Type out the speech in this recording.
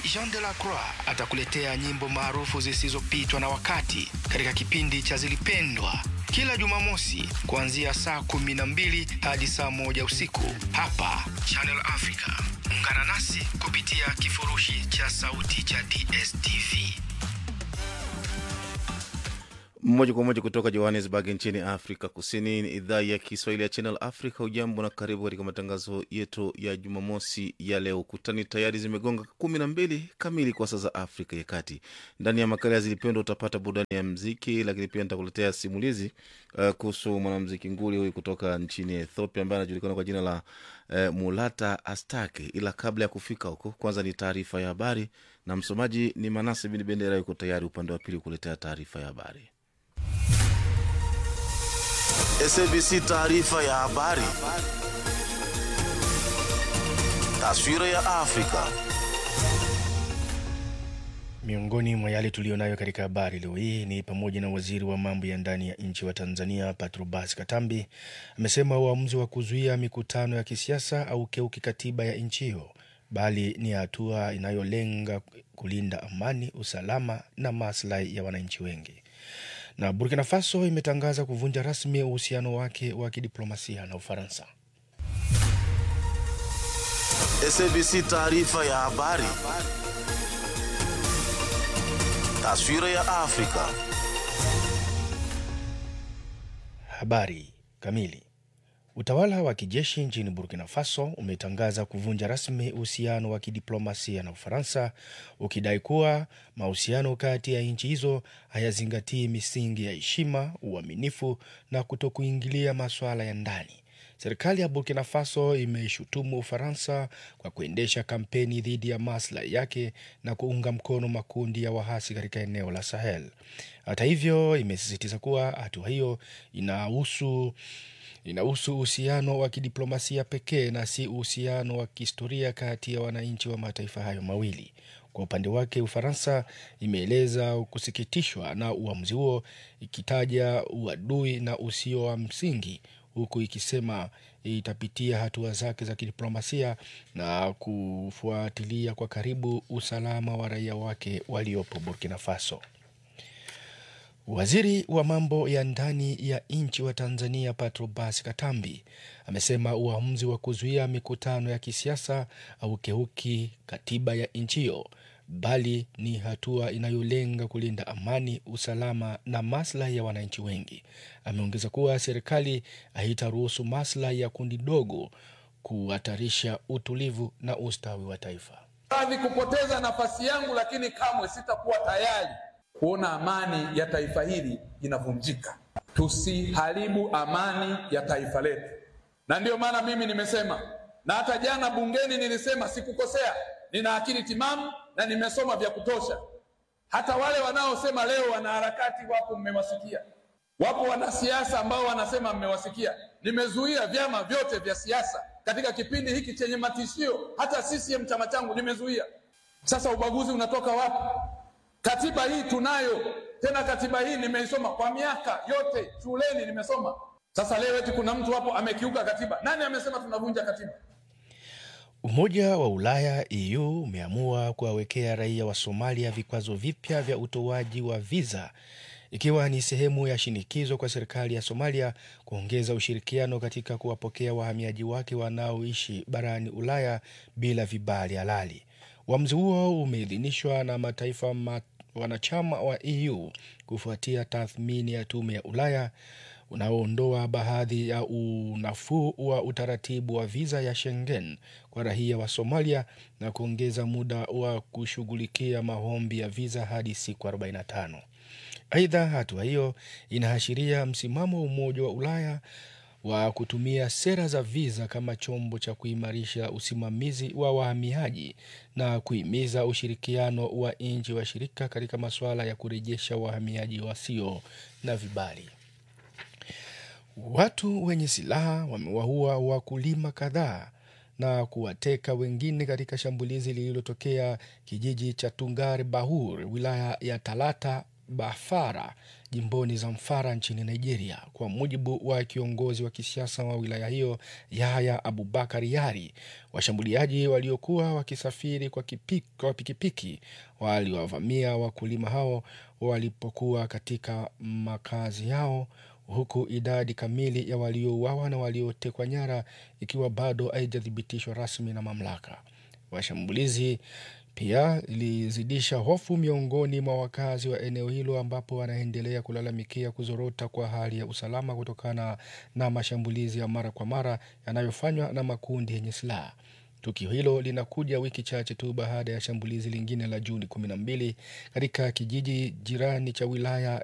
Jean de la Croix atakuletea nyimbo maarufu zisizopitwa na wakati katika kipindi cha Zilipendwa kila Jumamosi kuanzia saa kumi na mbili hadi saa moja usiku hapa Channel Africa. Ungana nasi kupitia kifurushi cha sauti cha DSTV. moja kwa moja kutoka johannesburg nchini afrika kusini ni idhaa ya kiswahili ya channel africa ujambo na karibu katika matangazo yetu ya jumamosi ya leo kutani tayari zimegonga kumi na mbili kamili kwa saa za afrika ya kati ndani ya makala ya zilipendwa utapata burudani ya mziki lakini pia nitakuletea simulizi uh, kuhusu mwanamziki nguli huyu kutoka nchini ethiopia ambaye anajulikana kwa jina la uh, mulata astake ila kabla ya kufika huko kwanza ni taarifa ya habari na msomaji ni manase bin bendera yuko tayari upande wa pili kuletea taarifa ya habari SABC taarifa ya habari. Taswira ya Afrika. Miongoni mwa yale tuliyonayo katika habari leo hii ni pamoja na waziri wa mambo ya ndani ya nchi wa Tanzania Patrobas Katambi amesema uamuzi wa kuzuia mikutano ya kisiasa au keuki katiba ya nchi hiyo, bali ni hatua inayolenga kulinda amani, usalama na maslahi ya wananchi wengi na Burkina Faso imetangaza kuvunja rasmi uhusiano wake wa kidiplomasia na Ufaransa. SABC taarifa ya habari. Taswira ya Afrika. Habari kamili. Utawala wa kijeshi nchini Burkina Faso umetangaza kuvunja rasmi uhusiano wa kidiplomasia na Ufaransa, ukidai kuwa mahusiano kati ya nchi hizo hayazingatii misingi ya heshima, uaminifu na kutokuingilia masuala ya ndani. Serikali ya Burkina Faso imeishutumu Ufaransa kwa kuendesha kampeni dhidi ya maslahi yake na kuunga mkono makundi ya wahasi katika eneo la Sahel. Hata hivyo, imesisitiza kuwa hatua hiyo inahusu inahusu uhusiano wa kidiplomasia pekee na si uhusiano wa kihistoria kati ya wananchi wa mataifa hayo mawili. Kwa upande wake, Ufaransa imeeleza kusikitishwa na uamuzi huo, ikitaja uadui na usio wa msingi, huku ikisema itapitia hatua zake za kidiplomasia na kufuatilia kwa karibu usalama wa raia wake waliopo Burkina Faso. Waziri wa mambo ya ndani ya nchi wa Tanzania Patrobas Katambi amesema uamuzi wa kuzuia mikutano ya kisiasa au keuki katiba ya nchi hiyo, bali ni hatua inayolenga kulinda amani, usalama na maslahi ya wananchi wengi. Ameongeza kuwa serikali haitaruhusu maslahi ya kundi dogo kuhatarisha utulivu na ustawi wa taifa. Radhi kupoteza nafasi yangu, lakini kamwe sitakuwa tayari kuona amani ya taifa hili inavunjika. Tusiharibu amani ya taifa letu, na ndiyo maana mimi nimesema, na hata jana bungeni nilisema, sikukosea. Nina akili timamu na nimesoma vya kutosha. Hata wale wanaosema leo wanaharakati wapo, mmewasikia. Wapo wanasiasa ambao wanasema mmewasikia. Nimezuia vyama vyote vya siasa katika kipindi hiki chenye matishio, hata CCM chama changu nimezuia. Sasa ubaguzi unatoka wapi? Katiba hii tunayo tena, katiba hii nimeisoma kwa miaka yote shuleni, nimesoma. Sasa leo eti kuna mtu hapo amekiuka katiba. Nani amesema tunavunja katiba? Umoja wa Ulaya EU umeamua kuwawekea raia wa Somalia vikwazo vipya vya utoaji wa viza ikiwa ni sehemu ya shinikizo kwa serikali ya Somalia kuongeza ushirikiano katika kuwapokea wahamiaji wake wanaoishi barani Ulaya bila vibali halali. Uamuzi huo umeidhinishwa na mataifa mat wanachama wa EU kufuatia tathmini ya tume ya Ulaya unaoondoa baadhi ya unafuu wa utaratibu wa viza ya Schengen kwa raia wa Somalia na kuongeza muda wa kushughulikia maombi ya viza hadi siku 45. Aidha, hatua hiyo inaashiria msimamo wa Umoja wa Ulaya wa kutumia sera za viza kama chombo cha kuimarisha usimamizi wa wahamiaji na kuhimiza ushirikiano wa nchi washirika katika masuala ya kurejesha wahamiaji wasio na vibali. Watu wenye silaha wamewaua wakulima kadhaa na kuwateka wengine katika shambulizi lililotokea kijiji cha Tungare Bahur, wilaya ya Talata Bafara jimboni Zamfara nchini Nigeria. Kwa mujibu wa kiongozi wa kisiasa wa wilaya hiyo Yahya Abubakar Yari, washambuliaji waliokuwa wakisafiri kwa, kipiki, kwa pikipiki waliwavamia wakulima hao walipokuwa katika makazi yao huku idadi kamili ya waliouawa na waliotekwa nyara ikiwa bado haijathibitishwa rasmi na mamlaka. Washambulizi pia ilizidisha hofu miongoni mwa wakazi wa eneo hilo ambapo wanaendelea kulalamikia kuzorota kwa hali ya usalama kutokana na mashambulizi ya mara kwa mara yanayofanywa na makundi yenye silaha. Tukio hilo linakuja wiki chache tu baada ya shambulizi lingine la Juni kumi na mbili katika kijiji jirani cha wilaya